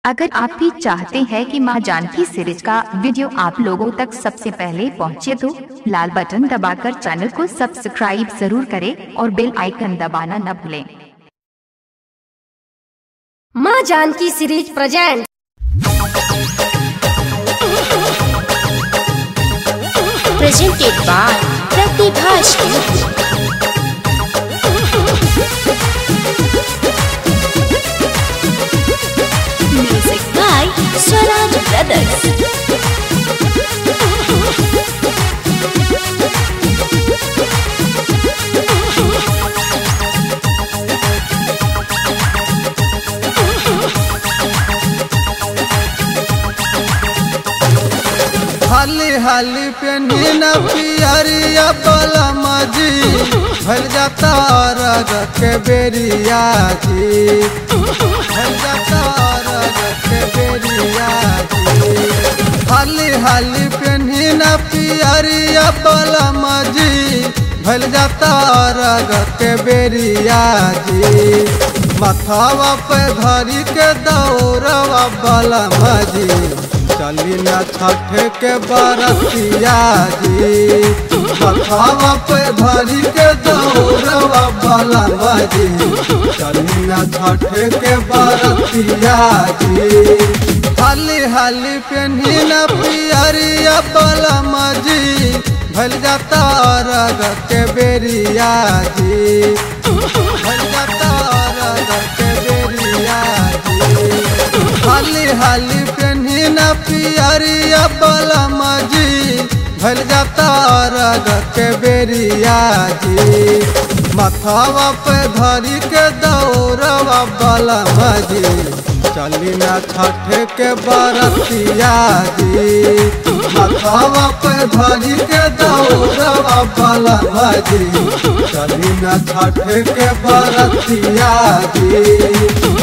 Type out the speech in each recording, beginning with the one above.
अगर आप भी चाहते हैं कि मां जानकी सीरीज का वीडियो आप लोगों तक सबसे पहले पहुंचे तो लाल बटन दबाकर चैनल को सब्सक्राइब जरूर करें और बेल आइकन दबाना न भूलें Maa Janaki series present presented by Pratibha Studio. Music by Swaraj Brothers. हाली हाली पेनी न पियरिया बलमा जी भल जाता रग के बेरिया जी भल जाता रग के बेरिया जी हाली हाली पेनी न पियरिया बलमा जी भल जाता रग के बेरिया जी मथावा पे धरी के दौड़वा बलमा जी चली न छठ के बरतिया जी बखावा पे धरी के दौड़वा बलवा जी चली न छठ के बरतिया जी हाली हाली पेनी न पियरिया बलमा जी भल जाता रग के बेरिया जी भल जाता रग के बेरिया जी हाली हाली पेनी न पियरिया बलमा जी भल जाता रग के बेरिया जी मथावा पे धरी के दौड़वा बलमा जी चली न छठ के बरतिया जी मथावा पे धरी के दौड़वा बलमा जी चली न छठ के बरतिया जी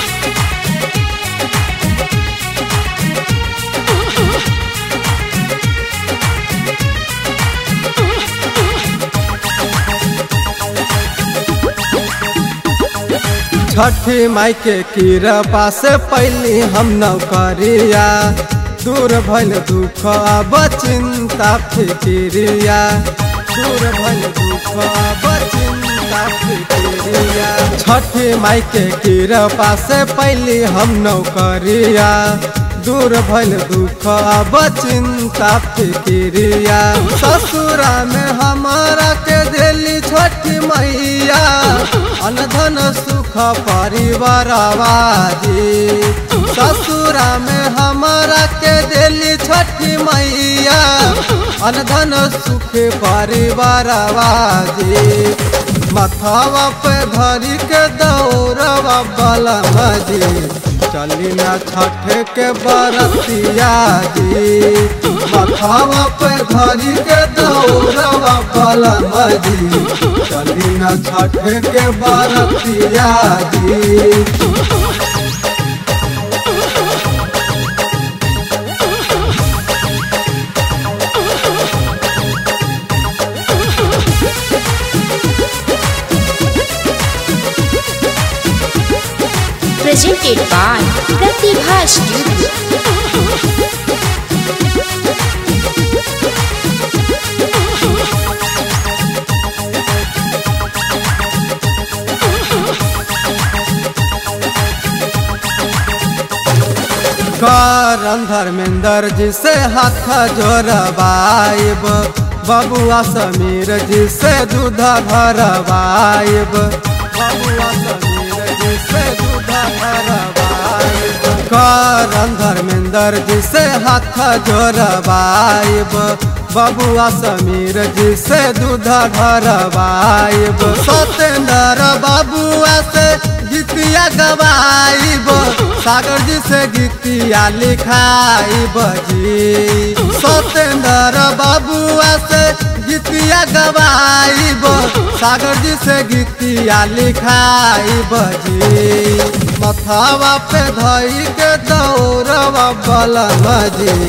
छठी माई के कृपा से पहली हम नौकरिया दूर भल दुख अब चिंता फिक्रिया दूर भल दुख अब चिंता फिक्रिया छठी माई के कृपा से पहली हम नौकरिया दूर भल दुख अब चिंता फिक्रिया ससुरा में हमारा के दिली छठी मैया अनधन सुख परिवार आवाजी ससुरा में हमारा के दिली छठी मैया अनधन सुख परिवार आवाजी मथावा पे धरी के दौड़वा बलमा जी चली न छठ के बरतिया जी मथावा पे धरी के दौड़वा बलमा जी चली न छठ के बरतिया जी Presented by Pratibha Studio. करन धर्मेंद्र जी से हाथ जोड़वाइब बबुआ समीर जी से दूध भरवाइब बबुआ समीर जी से दूध भरवाइब करन धर्मेंद्र जी से हाथ जोड़वाइब बबुआ समीर जी से दूध भरवाइब सत्येंद्र बबुआ से गीतिया गवाइब सागर जी से गीतिया लिखाइब जी सत्येंद्र बबुआ से गीतिया गवाइब सागर जी से गीतिया लिखाइब जी मथावा पे धई के दौड़वा बलमा जी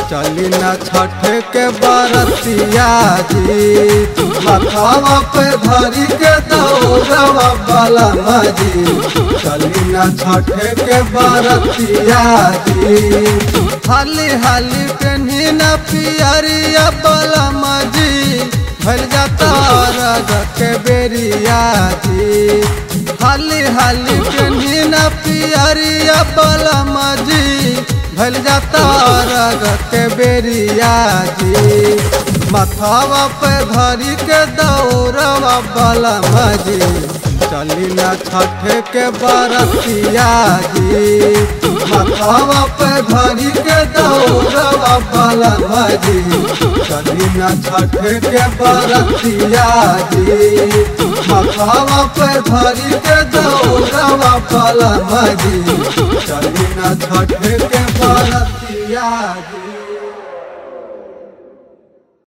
चली न छठ के बरतिया जी मथावा पे धरी के दौड़वा बलमा जी चली न छठ के बरतिया जी हाली हाली पेन्ही न पियरिया बलमा जी भल जाता रग के बेरिया जी हाली हाली पेन्ही न पियरिया बलमा जी भल जाता रग के बेरिया जी मथावा पे धरी के दौड़वा बलमा जी चली न छठ के बरतिया जी मथावा पे धरी के दौड़वा बलमा जी चली न छठ के बरतिया जी मथावा पे धरी के दौड़वा बलमा जी चली न छठ के बरतिया जी